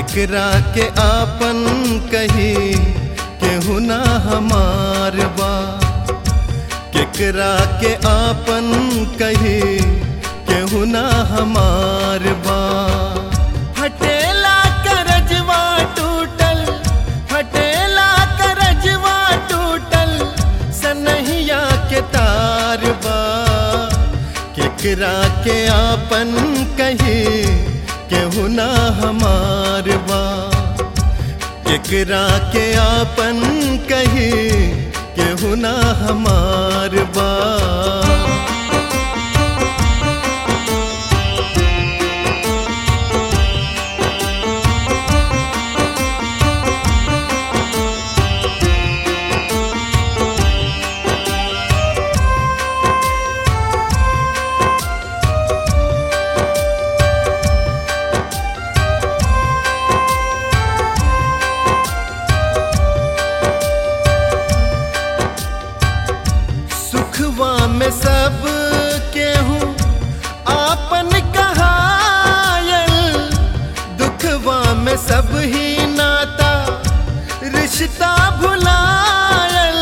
केकरा के आपन कही केहू ना हमार बा केकरा के आपन कही केहू ना हमार बा हटेला करजवा टूटल हटेला करजवा टूटल सनहिया के तार बा केकरा के आपन कही केहू ना हमार बा केकरा के आपन कही केहू ना हमार बा सुखवा में सब केहू आपन कहायल दुखवा में सब ही नाता रिश्ता भुलायल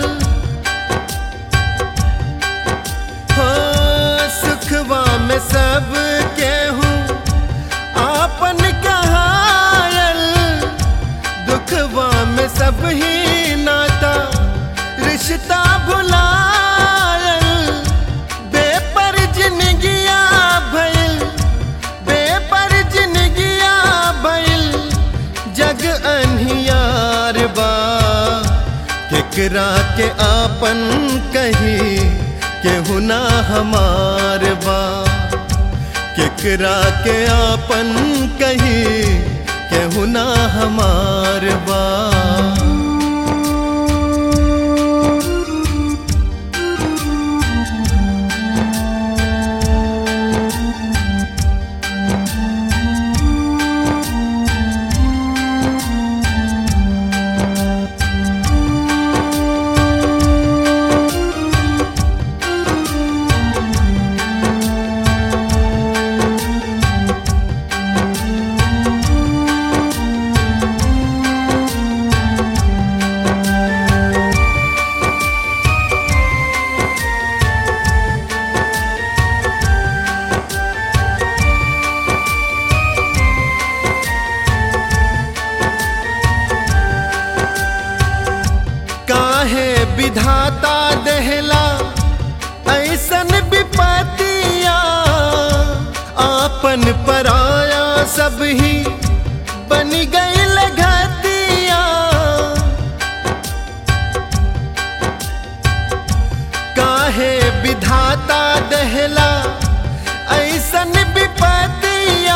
हो सुखवा में सब केहू आपन कहायल दुखवा में सब ही नाता रिश्ता भुलायल बेपर जिनगिया भइल बेपर जिनगिया भइल जग अनहियार बा केकरा के आपन कही केहू ना हमार बा केकरा के आपन कही केहू ना हमार बा काहे विधाता देहला ऐसन विपतिया आपन पराया सब ही बन गईल घतिया काहे विधाता देहला ऐसन विपतिया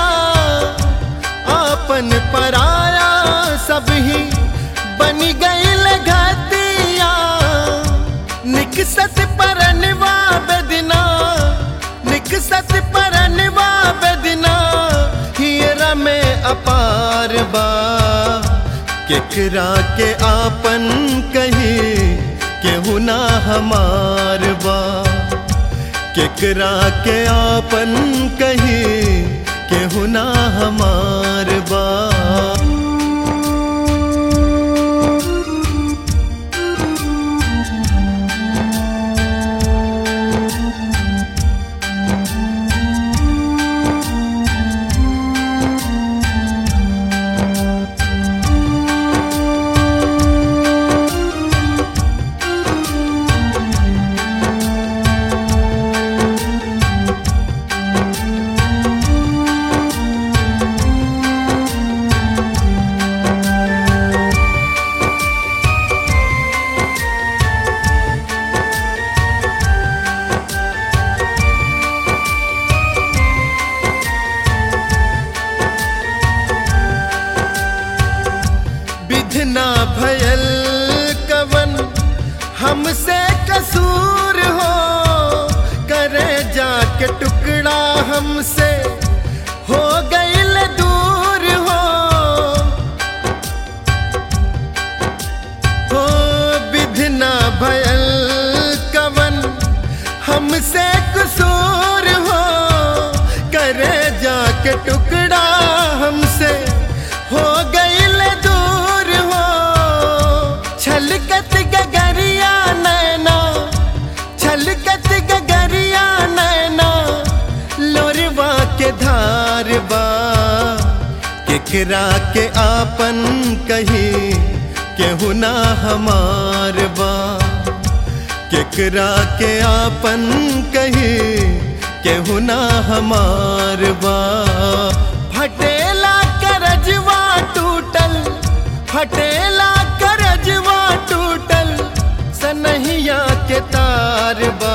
आपन पराया सब ही बन गईल घतिया निकसत परनवा बेदना निकसत परनवा बेदना हियरा में अपार बा केकरा के आपन कही केहू ना हमार बा केकरा के आपन कही केहू ना हमार बा विधना भयल कवन हमसे कसूर हो करे जाके टुकड़ा हमसे हो गईल दूर हो हो विधना भयल कवन हमसे कसूर हो करे जाके टुकड़ा हमसे हो केकरा के आपन कही केहू ना हमार बा केकरा के आपन कही केहू ना हमार बा फटेला करजवा टूटल फटेला करजवा टूटल सनहिया के तार बा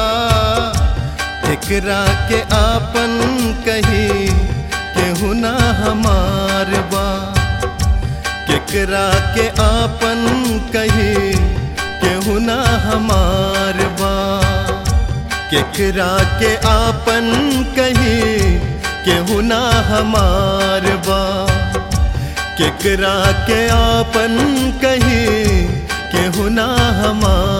केकरा के आपन कही केहू ना हमार बा केकरा के आपन कही केहू ना हमार बा केकरा के आपन कही केहू ना हमार बा केकरा के आपन कही केहू ना हमार